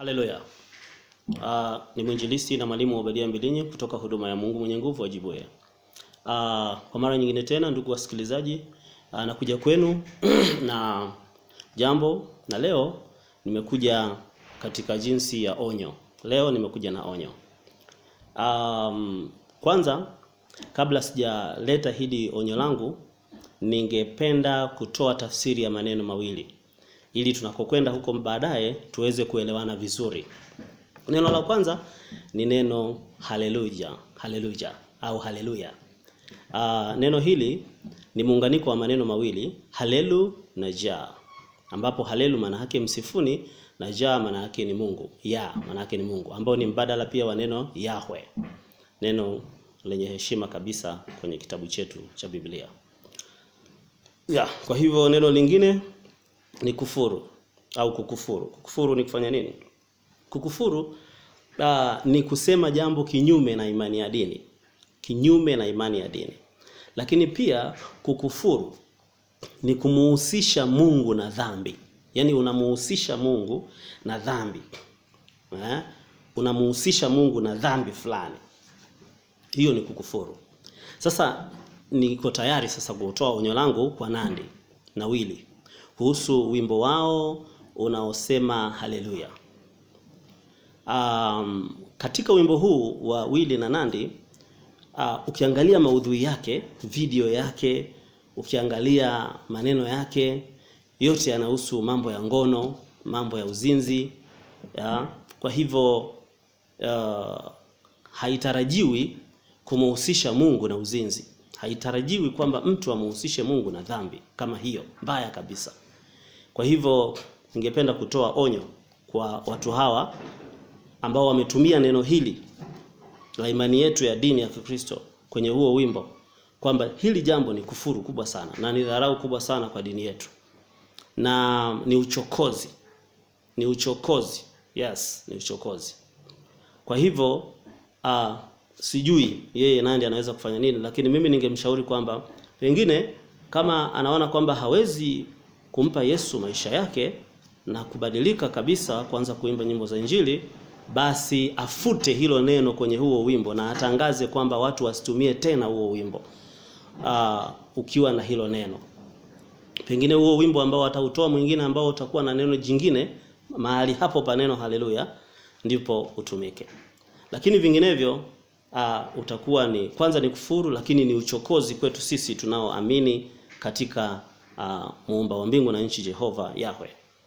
Haleluya. Uh, ni mwinjilisti na mwalimu Obadia Mbilinyi kutoka huduma ya Mungu mwenye nguvu Ajibuye. Uh, kwa mara nyingine tena ndugu wasikilizaji, uh, nakuja kwenu na jambo na leo nimekuja katika jinsi ya onyo. Leo nimekuja na onyo. Um, kwanza kabla sijaleta hili onyo langu ningependa kutoa tafsiri ya maneno mawili ili tunakokwenda huko baadaye tuweze kuelewana vizuri. Neno la kwanza ni neno haleluya, haleluya au haleluya. Uh, neno hili ni muunganiko wa maneno mawili halelu na ja, ambapo halelu maana yake msifuni na ja maana yake ni Mungu, ya maana yake ni Mungu, ambao ni mbadala pia wa neno Yahwe, neno lenye heshima kabisa kwenye kitabu chetu cha Biblia. Ya, kwa hivyo neno lingine ni kufuru au kukufuru. Kukufuru ni kufanya nini? Kukufuru uh, ni kusema jambo kinyume na imani ya dini, kinyume na imani ya dini. Lakini pia kukufuru ni kumuhusisha Mungu na dhambi, yaani unamuhusisha Mungu na dhambi eh? Unamuhusisha Mungu na dhambi fulani, hiyo ni kukufuru. Sasa niko tayari sasa kutoa onyo langu kwa Nandi na Wili kuhusu wimbo wao unaosema haleluya. Um, katika wimbo huu wa Wili na Nandi uh, ukiangalia maudhui yake, video yake, ukiangalia maneno yake, yote yanahusu mambo ya ngono, mambo ya uzinzi ya. Kwa hivyo uh, haitarajiwi kumuhusisha Mungu na uzinzi. Haitarajiwi kwamba mtu amuhusishe Mungu na dhambi kama hiyo mbaya kabisa. Kwa hivyo ningependa kutoa onyo kwa watu hawa ambao wametumia neno hili la imani yetu ya dini ya Kikristo kwenye huo wimbo kwamba hili jambo ni kufuru kubwa sana na ni dharau kubwa sana kwa dini yetu na ni uchokozi, ni uchokozi. Yes, ni uchokozi. Kwa hivyo uh, sijui yeye Nandi anaweza kufanya nini, lakini mimi ningemshauri kwamba pengine kama anaona kwamba hawezi kumpa Yesu maisha yake na kubadilika kabisa kuanza kuimba nyimbo za Injili, basi afute hilo neno kwenye huo wimbo na atangaze kwamba watu wasitumie tena huo wimbo uh, ukiwa na hilo neno. Pengine huo wimbo ambao atautoa mwingine ambao utakuwa na neno jingine mahali hapo pa neno haleluya, ndipo utumike, lakini vinginevyo uh, utakuwa ni kwanza ni kufuru, lakini ni uchokozi kwetu sisi tunaoamini katika uh, muumba wa mbingu na nchi Jehova Yahwe.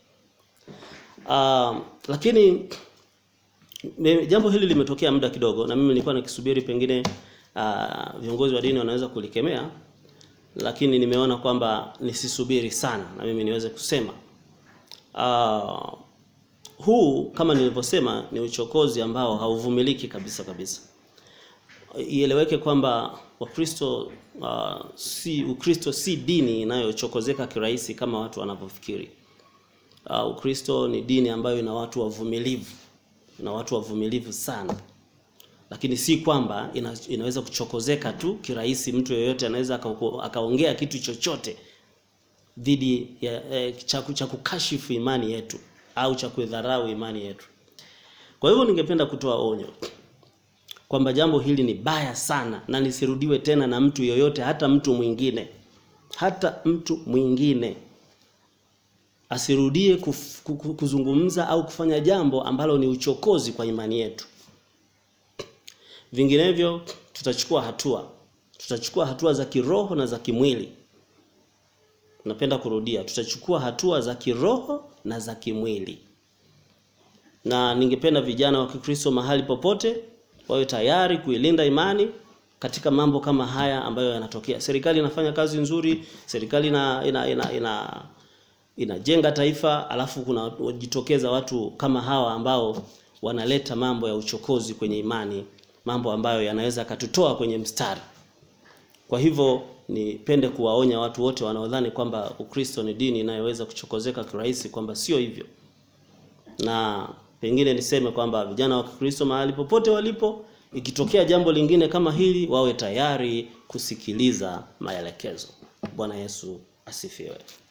Uh, lakini me, jambo hili limetokea muda kidogo na mimi nilikuwa nikisubiri pengine uh, viongozi wa dini wanaweza kulikemea, lakini nimeona kwamba nisisubiri sana na mimi niweze kusema uh, huu kama nilivyosema ni uchokozi ambao hauvumiliki kabisa kabisa. Ieleweke kwamba Wakristo uh, si Ukristo si dini inayochokozeka kirahisi kama watu wanavyofikiri. Uh, Ukristo ni dini ambayo ina watu wavumilivu, ina watu wavumilivu sana, lakini si kwamba ina, inaweza kuchokozeka tu kirahisi. Mtu yeyote anaweza akaongea kitu chochote dhidi ya eh, cha kukashifu imani yetu au cha kudharau imani yetu. Kwa hivyo ningependa kutoa onyo kwamba jambo hili ni baya sana na lisirudiwe tena na mtu yoyote, hata mtu mwingine, hata mtu mwingine asirudie kuf, kuzungumza au kufanya jambo ambalo ni uchokozi kwa imani yetu. Vinginevyo tutachukua hatua, tutachukua hatua za kiroho na za kimwili. Napenda kurudia, tutachukua hatua za kiroho na za kimwili, na ningependa vijana wa Kikristo mahali popote wawe tayari kuilinda imani katika mambo kama haya ambayo yanatokea. Serikali inafanya kazi nzuri, serikali ina ina ina, ina inajenga taifa, alafu kuna wajitokeza watu kama hawa ambao wanaleta mambo ya uchokozi kwenye imani, mambo ambayo yanaweza katutoa kwenye mstari. Kwa hivyo nipende kuwaonya watu wote wanaodhani kwamba Ukristo ni dini inayoweza kuchokozeka kirahisi, kwamba sio hivyo, na pengine niseme kwamba vijana wa Kikristo mahali popote walipo, ikitokea jambo lingine kama hili, wawe tayari kusikiliza maelekezo. Bwana Yesu asifiwe.